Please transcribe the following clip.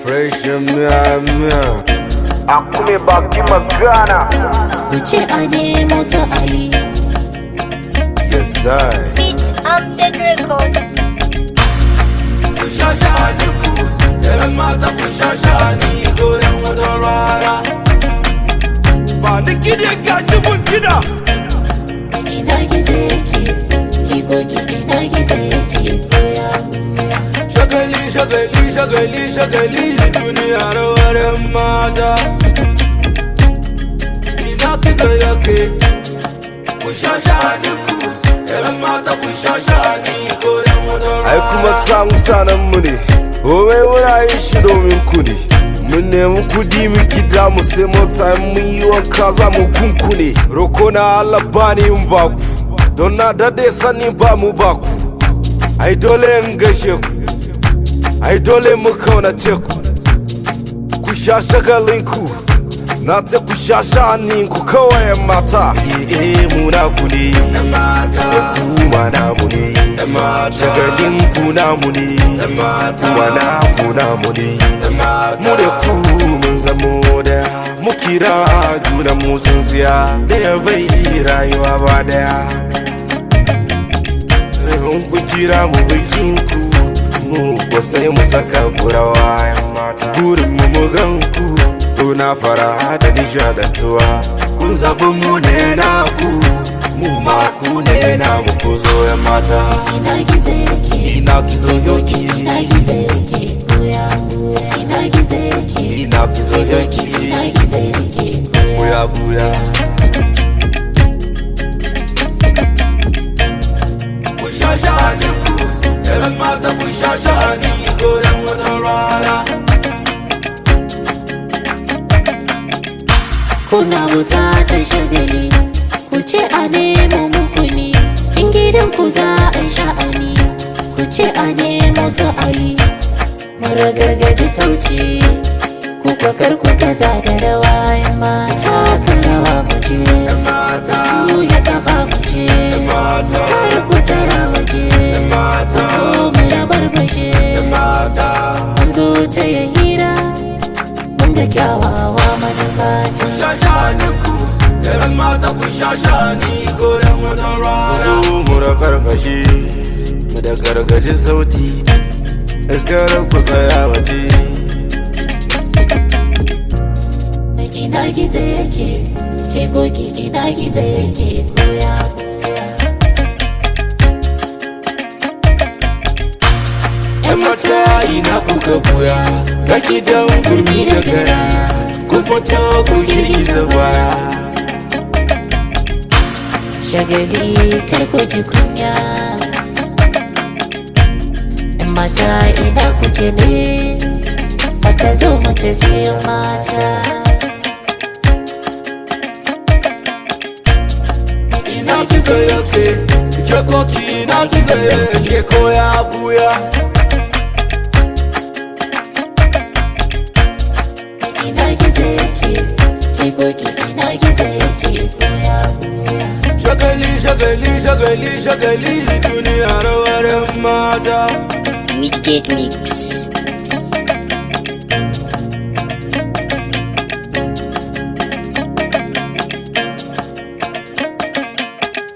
fresh miya miya Akume baki magana ku ce a nemo su Ali. yes I Beat Amjad Records. ku sha shani ku yaran mata ku sha shani goren wata rana ba ni kide ka ji mun kida Ina gizo yake, ki goge ina gizo yake koya koya. shagali shagali shagali shagali duniya rawar mata ina kisa yake ku sha shani ku yaran mata ku sha shani goren wata rana ai kuma ta mutanen mu ne komai muna yin shi domin ku ne mun nemi kudi mu gida mu sai mota in mun yi wanka za mu kunkune roko na Allah ba ni in ba ku don na dade sani ba mu ba ku ai dole in gaishe ku ai dole mu kaunace ku ku sha shagalin ku na ta ku sha sha'anin ku kawai yan mata eh muna ku ne mata kuma namu ne mata shagalin ku namu ne mata kuma naku namu ne mata mu da ku mun zamo da mu kira junan mu sun siya da ya bai rayuwa ba daya in ku kira mu bikin ku mu ko sai mu saka kurawa yan mata burin mu mu gan ku tuna fara da nishadantuwa kun zaɓi mu ne na ku mu ma ku ne na mu ku zo yan mata Ina gizo yake, ina kizo yoki ina gizo yake koya koya. Ina gizo yake, ina kizo yoki ina gizo yake koya. buya buya ku sha shani ku yaran mata ku sha shani goren wata rana Kuna bukatar shagali, ku ce a nemo muku ne. In gidan ku za a yi sha'ani, ku ce a nemo su Ali. Mara gargaji sauci, ku kwakar ku kaza da rawa yan mata ka rawa mu je. mata Mu ya kafa mu je, mata kar ku tsaya waje. mata Zo mu ya barbashe, mata mun zo ta ya hira. Mun ga kyawawa manufata. sha shani ku yaran mata ku sha shani goren wata rana zo mu da karkashi mu da gargaji sauti kar ku tsaya waje ina gizo yake ke goge ina gizo yake koya koya yan mata ina kuka buya ga gidan gurmi da gara ku fito ku girgiza baya shagali kar ku ji kunya in mata ina kuke ne aka zo mu tafi mata ina kizo yake ke koki ina kizo yake koya buya ina gizo yake ke goge ina gizo yake koya koya shagali shagali shagali shagali duniya rawar mata Midgate Mix.